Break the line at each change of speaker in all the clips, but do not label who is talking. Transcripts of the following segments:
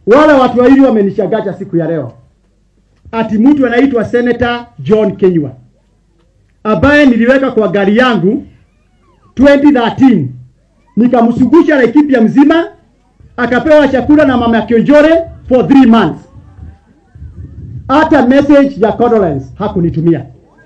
wale watu wawili wamenishagacha siku ya leo, ati mtu anaitwa Senator John Kenywa ambaye niliweka kwa gari yangu 2013 nikamsugusha Laikipia mzima, akapewa chakula na mama Kionjore for 3 months. Hata message ya condolence hakunitumia,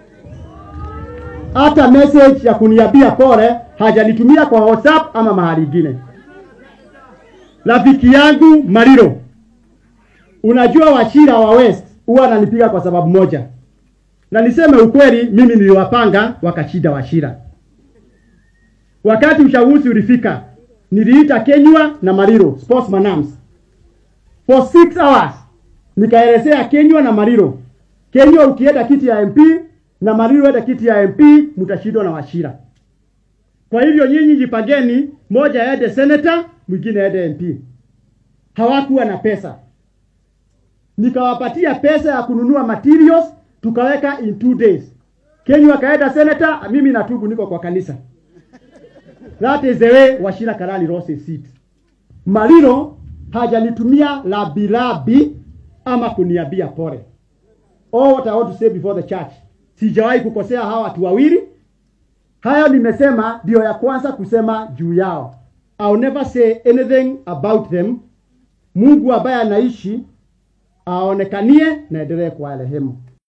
hata message ya kuniambia pole hajanitumia kwa WhatsApp ama mahali ingine. Rafiki yangu Mariro, unajua Wachira wa West huwa ananipiga kwa sababu moja, na niseme ukweli, mimi niliwapanga wakashinda Wachira. Wakati uchaguzi ulifika, niliita Kenywa na Mariro sportsman arms for 6 hours, nikaelezea Kenywa na Mariro, Kenywa ukienda kiti ya MP na Mariro enda kiti ya MP, mtashindwa na Wachira. Kwa hivyo nyinyi jipangeni, moja aende senator, mwingine aende MP. Hawakuwa na pesa, nikawapatia pesa ya kununua materials, tukaweka in two days. Kenywa akaenda senator, mimi na Tugu niko kwa kanisa. That is the way Wachira Karali lost his seat. Mariro hajanitumia labilabi ama kuniambia pole. All what I want to say before the church, sijawahi kukosea hawa watu wawili. Hayo nimesema ndio ya kwanza kusema juu yao. I'll never say anything about them. Mungu ambaye anaishi aonekanie na endelee kuwarehemu.